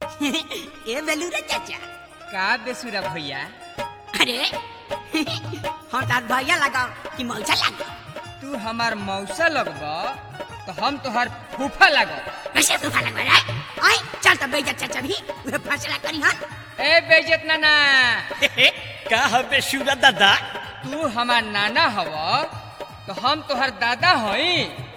ए बेलूरे चाचा का बेसुरा भैया अरे हम तार भैया लगा कि मौसा लगा तू हमार मौसा लगब तो हम तोहर फूफा लगब कैसे तूफा लगा रे आई चल तो बेजा चाचा भी वे फैसला करी हां ए बेजत नाना का हबे सूरा दादा तू हमार नाना हव तो हम तोहर दादा हई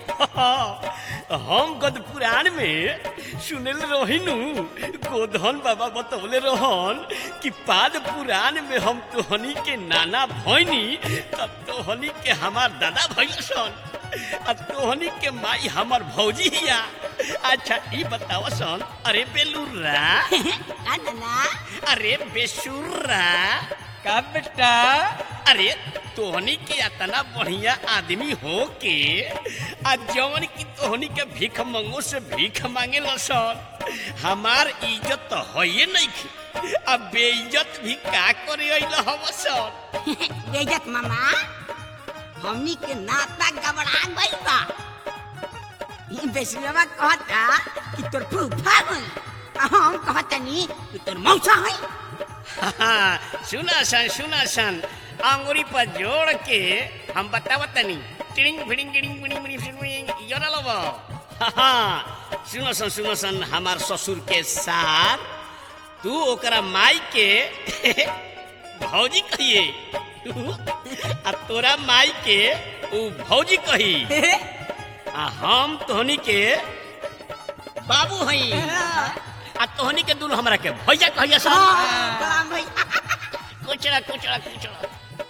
हम गद पुराण में सुनल रहिनु गोधन बाबा बतौले रहन कि पाद पुराण में हम तोहनी के नाना भैनी तब तोहनी के हमार दादा भैसन आ तोहनी के माई हमार भौजी हिया अच्छा ई बताव सन अरे बेलुरा का नाना अरे बेसुरा का बेटा अरे तोहनी के इतना बढ़िया आदमी हो के आ जवन की तोहनी के भीख मंगो से भीख मांगे लसन हमार इज्जत तो होइए नहीं की अब बेइज्जत भी का करे अइल हवसन बेजत मामा हमनी के नाता गबड़ा गइल बा ई बेसुरवा कहता कि तोर फूफा हई आ हम कहतनी कि तोर मौसा हई सुना सन सुना सन अंगुरी पर जोड़ के हम बतावत तनी टिड़िंग फिड़िंग गिड़िंग बिड़िंग बिड़िंग फिड़िंग बिड़िंग योरा लब सुनो सन सुनो सन हमार ससुर के साथ तू ओकरा माई के भौजी कहिए आ तोरा माई के ऊ भौजी कही आ हम तोहनी के बाबू हई आ तोहनी के दुनू हमरा के भैया कहिया सन कलाम भैया कुचड़ा कुचड़ा कुचड़ा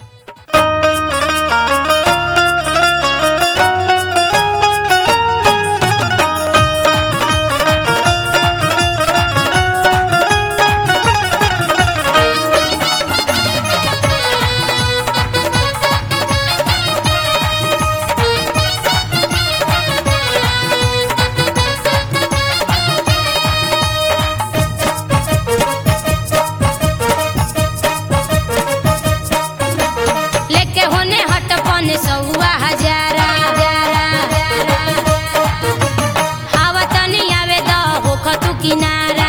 लेके होने हट पौने सौआ हजारा हवा तनी आवे द होख तू किनारा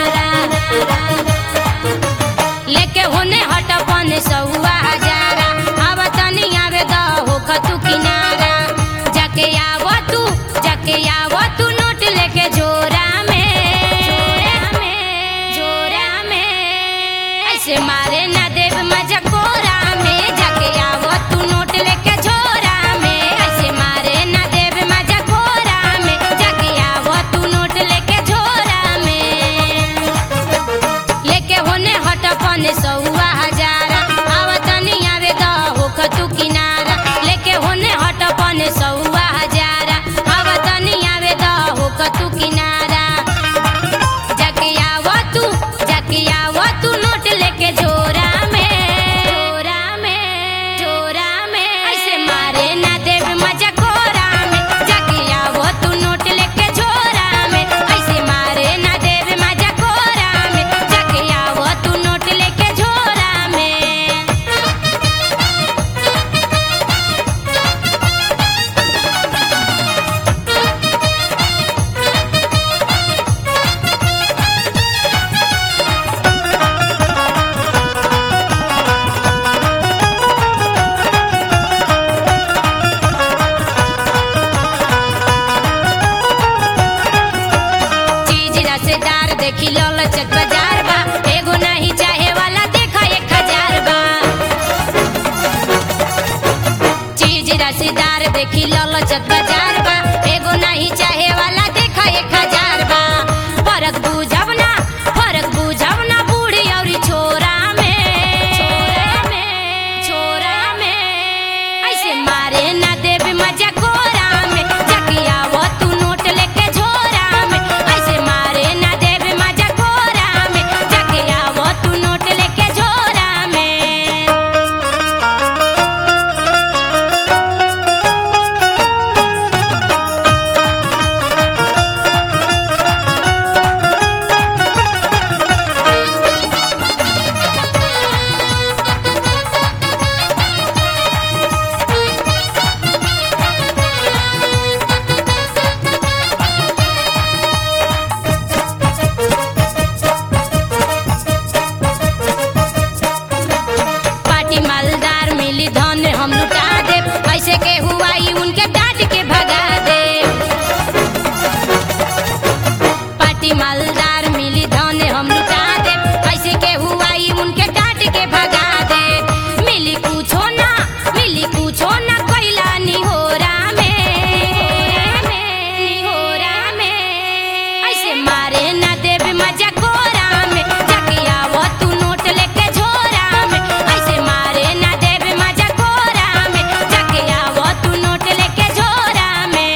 लेके होने हट पौने सौआ हजारा हवा तनी आवे द होख तू किनारा जाके आव तू जाके आव तू नोट लेके जोरा में जोरा में ऐसे मारे ना देव मजा कोरा में जाके आवो तू नोट लेके झोरा में ऐसे मारे ना देव मजा कोरा में जाके आवो तू नोट लेके झोरा में लेके होने हट पने सौआ हजारा आवतनी आवे द होख तू किनारा लेके होने हट पने सौआ हजारा आवतनी आवे द होख तू किनारा जाके आवो तू जाके आवो तू नोट लेके झोरा में झोरा में झोरा में ऐसे मारे ना देव मजा कोरा में जाके आवो तू नोट लेके झोरा में ऐसे मारे ना देव मजा कोरा में जाके आवो तू नोट लेके झोरा में चीज रसेदार देखी ललचत बाजार बा एगो नहीं चाहे वाला देखा एक हजार बा चीज रसेदार देखी ललचत बाजार बा एगो नहीं चाहे वाला देखा एक हजार बा फरक बुझब ना फरक बुझब ना बूढ़ी और छोरा में छोरा में छोरा में ऐसे मारे ना देव मजा कोरा में जाके आवो तू नोट लेके झोरा में ऐसे मारे ना देव मजा कोरा में जाके आवो तू नोट लेके झोरा में पार्टी मालदार मिली धन हम लुटा दे कैसे के हुआ ई उनके डांट के भगा दे मिली कुछो ना मिली कुछो ना कैला निहोरा में निहोरा में ऐसे मारे ना देवे मजा कोरा में जाके आवो तू नोट लेके झोरा में ऐसे मारे ना देवे मजा कोरा में जाके आवो तू नोट लेके झोरा में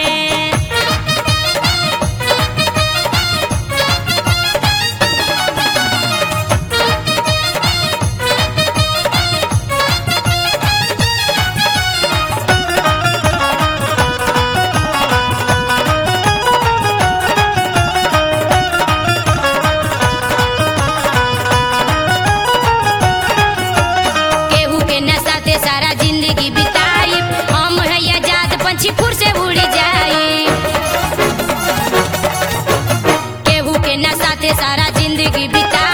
केहू के नशा ते सारा जिंदगी बिताई हम है आजाद पंछी फुर से उड़ जाई केहू के नशा ते सारा जिंदगी बिताई